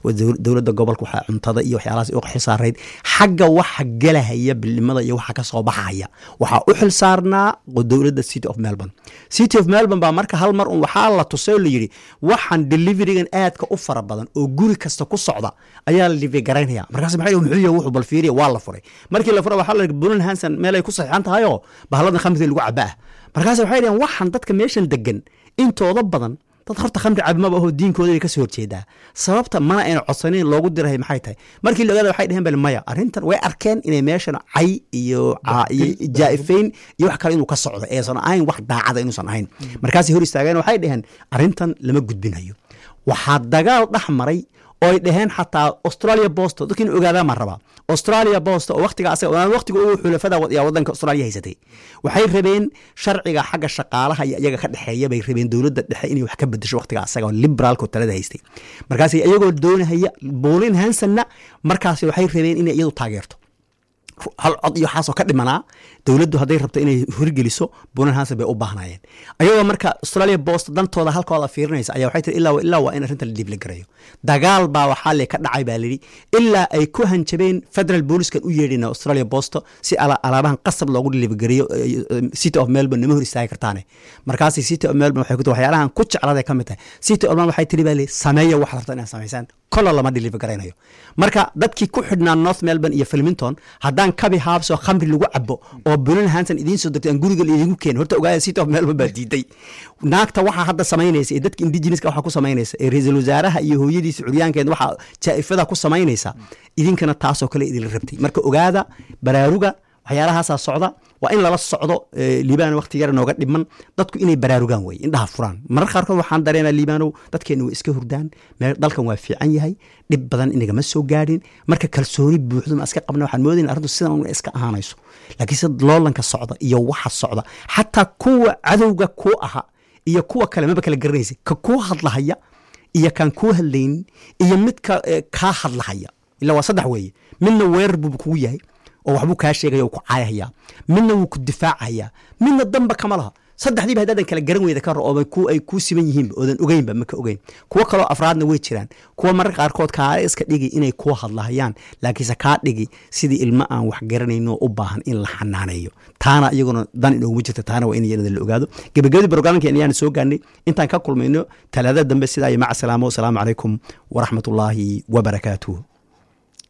dowladda gobolka waxaa cuntada iyo waxyaalahaas u xisaarayd xagga waxa gelahaya bilnimada iyo waxa ka soo baxaya waxaa u xil saarnaa dowladda city of melbourne city of melbourne baa marka hal mar un waxaa la tusay oo la yidhi waxaan deliverigan aadka u fara badan oo guri kasta ku socda ayaa la delivery garaynaya markaas maxay muxuu yahay wuxuu bal fiiriya waa la furay markii la furay waxaa la yidhi bulan hanson meel ay ku saxiixan tahay oo bahalladan khamriga lagu cabaa markaas waxay dhaheen waxaan dadka meeshan degan intooda badan dad horta khamri cabimaba ahoo diinkooda ay ka soo horjeedaa sababta mana ayna codsanayn loogu dirahay maxay tahay markii la ogaada waxay dheheen bal maya arrintan way arkeen inay meeshan cay iyo iyo jaa'ifayn iyo wax kale inuu ka socdo eesan ahayn wax daacada inuusan ahayn markaasay hor istaageen waxay dheheen arrintan lama gudbinayo waxaa dagaal dhex maray oo ay dhaheen xataa australia bosto dadka in ogaadaa maa rabaa australia bosto oo waqtiga asaga waqtiga ugu xulafada yaa wadanka australia haysatay waxay rabeen sharciga xagga shaqaalaha iyo iyaga ka dhexeeya bay rabeen dowladda dhexe inay wax ka bedesho waqtiga asaga oo liberaalka talada haystay markaas iyagoo doonahaya bolin hansonna markaas waxay rabeen inay iyadu taageerto hal cod iyo waxaasoo ka dhimanaa dowladdu hadday rabto inay horgeliso bunan hanson bay u baahnayeen ayagoo marka australia bost dantooda halkooda fiirinaysa ayaa waxay tiri ilaa ilaa waa in arrinta la dhiibla garayo dagaal baa waxaa le ka dhacay baa layidhi ilaa ay ku hanjabeen federal booliskan u yeedhina australia bosto si alaabahan qasab loogu dhiliibagariyo city of melbourne nama hor istaagi kartaane markaasi city of melbourne waxay ku tiri waxyaalahan ku jecladay ka mid tahay city of melbourne waxay tiri baa le sameeya waxaad rabta inaad samaysaan kola lama dhiliiba garaynayo marka dadkii ku xidhnaa north melbourne iyo filmington haddaan kabi haabsoo khamri lagu cabo oo bulan hanson idiin soo degtay aan guriga idinku keen horta ogaada city of melbourne baa diiday naagta waxaa hadda samaynaysa ee dadka indigenouska waxaa ku samaynaysa ee ra-iisul wasaaraha iyo hooyadiisa curyaankeed waxaa jaa'ifada ku samaynaysa idinkana taasoo kale idinla rabtay marka ogaada baraaruga waxyaalahaasaa socda waa in lala socdo liibaan waqti yar nooga dhiman dadku inay baraarugaan weye indhaha furaan marar qaarkood waxaan dareenaa liibaanow dadkeenna way iska hurdaan dalkan waa fiican yahay dhib badan inagama soo gaadhin marka kalsooni buuxdo ma iska qabna waxaan moodayna arrintu sidan iska ahaanayso laakiin sida loolanka socda iyo waxa socda xataa kuwa cadowga kuu aha iyo kuwa kale maba kala garanaysa ka kuu hadlahaya iyo kaan kuu hadlaynin iyo midka kaa hadlahaya ila waa saddex weeye midna weerar buu kugu yahay oo waxbuu kaa sheegaya oo ku caayahaya midna wuu ku difaacayaa midna damba kama laha saddexdiiba haddaadan kala garan weyda ka hor oo ay kuu siman yihiinba oodan ogeynba maka ogeyn kuwo kaloo afraadna way jiraan kuwa mararka qaarkood kaale iska dhigi inay kuu hadlahayaan laakiinse kaa dhigi sidii ilmo aan wax garanayno u baahan in la xanaaneeyo taana iyaguna dan inooguma jirta taana waa in iyada la ogaado gebagabadii brograamkeen ayaan soo gaarnay intaan ka kulmayno talaadada dambe sidaa iyo maca salaamo wasalaamu calaykum waraxmatullaahi wabarakaatuh